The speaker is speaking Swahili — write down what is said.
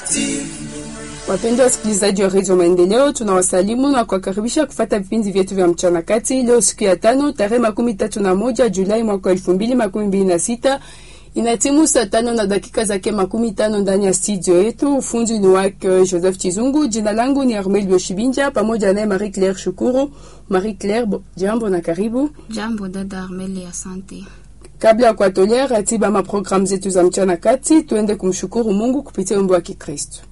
Wapendwa wasikilizaji wa redio Maendeleo, tunawasalimu na kuwakaribisha kufata vipindi vyetu vya mchana kati. Leo siku ya tano tarehe makumi tatu na moja Julai mwaka wa elfu mbili makumi mbili na sita inatimu saa tano na dakika zake makumi tano ndani ya studio yetu. Ufundi ni wake Joseph Chizungu. Jina langu ni Armel Boshibinja pamoja naye Marie Claire Shukuru. Marie Claire, jambo na karibu. Jambo dada Armel, asante. Kabla ya kuwatolea ratiba maprogramu zetu za mchana kati, tuende kumshukuru Mungu kupitia wimbo wa Kikristo.